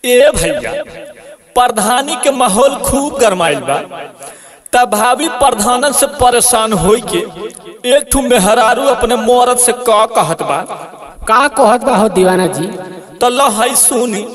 ए भैया प्रधानी के माहौल खूब गरमाइल बा तब भाभी प्रधानन से परेशान होई के एक ठू मेहरारू अपने मोरत से का कहत बा का कहत बा हो दीवाना जी तो लहई सुनी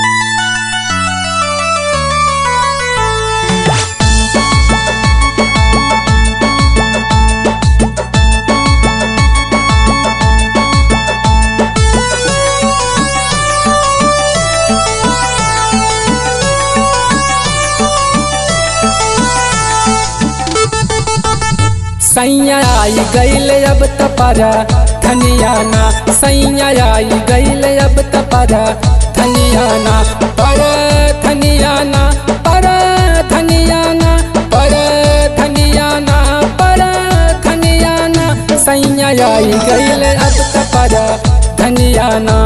सैया आई गईल अब तपरा धनियाना सैया आई गईल अब तपरा धनियाना पर धनियाना पर धनियाना पर धनियाना पर धनियाना सैया आई गईल अब तपरा धनियाना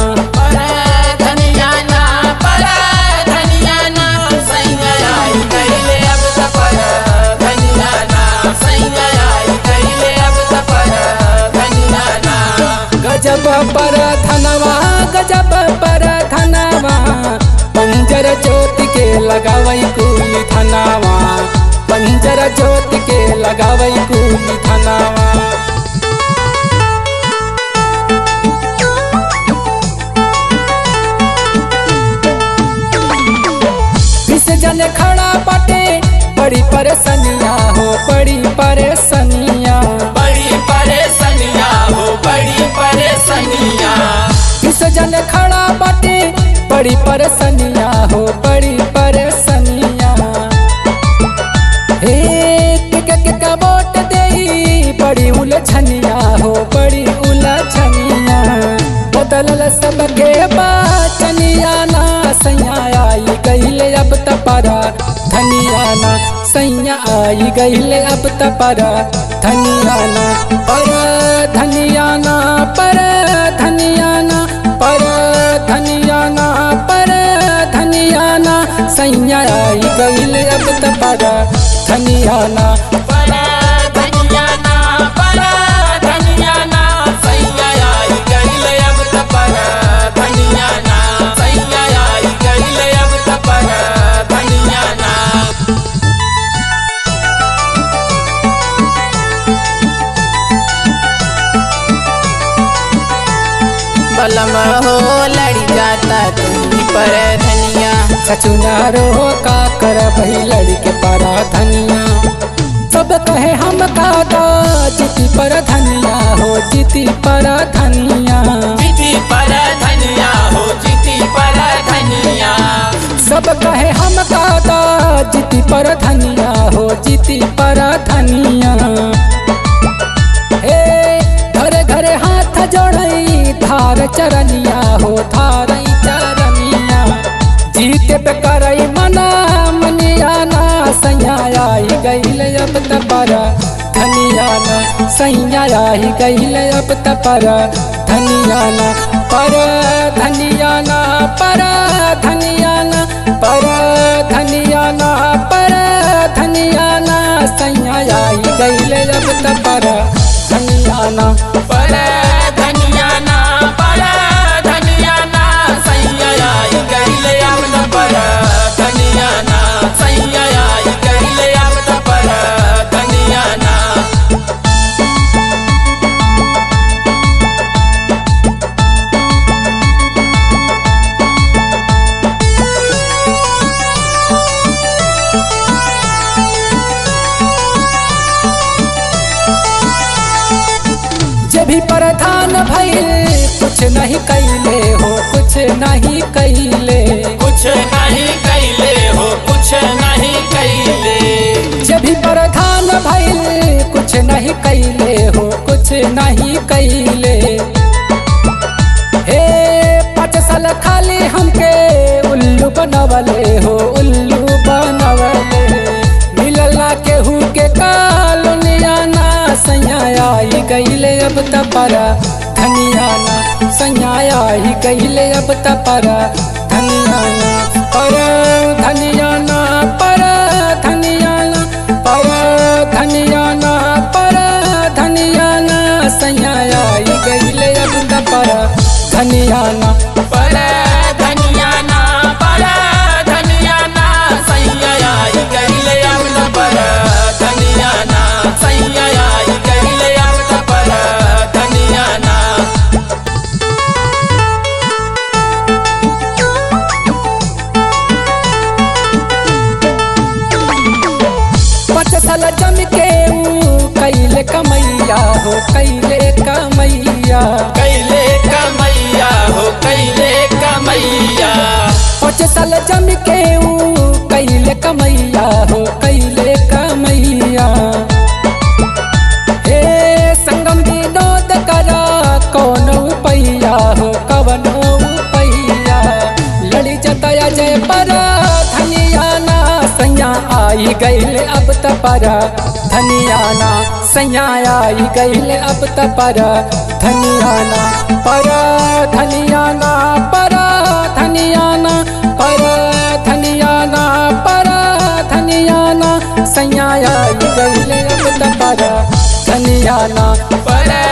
गजब पर धनवा गजब पर धनवा पंजर जोत के लगावई कुली धनवा पंजर जोत के लगावई कुली धनवा विष जन खड़ा बटे बड़ी परेशानिया हो बड़ी परेशानिया बड़ी परेशानिया हो बड़ी परेशानिया विष जन खड़ा बटे बड़ी परेशानिया हो बड़ी परेशानिया हे के के के का वोट देई बड़ी उलझनिया हो बड़ी उलझनिया बदलल सबके बाचनिया ना सैया आई गईले अब तपरा धनिया ना सैया आई गईले अब तपरा धनिया ना पर धनिया ना पर धनिया ना पर धनिया ना पर धनिया ना सैया आई गईले अब तपरा धनिया ना बड़ा धनिया ना बड़ा धनिया ना सैया आई गईले अब तपरा धनिया ना सैया आई गईले अब तपरा धनिया ना बलम हो लड़ी जाता तुम्ही पर धनिया सचुनारो का कर भई लड़के पारा धनिया सब कहे हम कादा जीती पर धनिया हो जीती पर धनिया चिठी पर धनिया हो चिठी पर धनिया सब कहे हम कादा जीती पर धनिया हो जीती पर धनिया हे घरे घरे हाथ जोड़ई धार चरनिया हो धार चरनिया जीते पे करई मना मनिया ना सैया आई गईल अब तपरा धनिया ना सैया आई गईल अब तपरा धनिया ना पर धनिया ना पर धनिया ना पर धनिया ना पर धनिया ना सैया आई गईल अब तपरा धनिया ना पर धनिया ना पर धनिया ना सैया आई गईले अब त पर धनिया ना सैया आई गईले अब त पर धनिया ना जे भी प्रधान भइल कुछ नहीं कैले हो कुछ नहीं कैले कुछ नहीं कैले हो कुछ नहीं कैले जे भी प्रधान भइल कुछ नहीं कैले हो कुछ नहीं कैले हे पाँच साल खाली हमके उल्लू बनवले हो उल्लू बनवले मिलल ना केहू के कालोनिया ना सैया आई गईले अब तपरा धनिया ना सैया आई गईले अब तपरा धनिया ना पर धनिया ना पर धनिया ना पर धनिया ना पर धनिया ना सैया आई गईले अब तपरा धनिया ना पर धनिया ना पर साल जम के ऊ कैले कमैया हो कैले कमैया कैले कमैया हो कैले कमैया पाँच साल जम के ऊ कैले कमैया हो कैले कमैया हे संगम विनोद करा कौन पैया हो कवन पैया लड़ी जतया जय पर धनिया ना सैया आई गईल अब त पर धनिया ना सैया आई गईल अब त पर धनिया ना पर धनिया ना पर धनिया ना पर धनिया ना पर धनिया ना सैया आई गईल अब त पर धनिया ना पर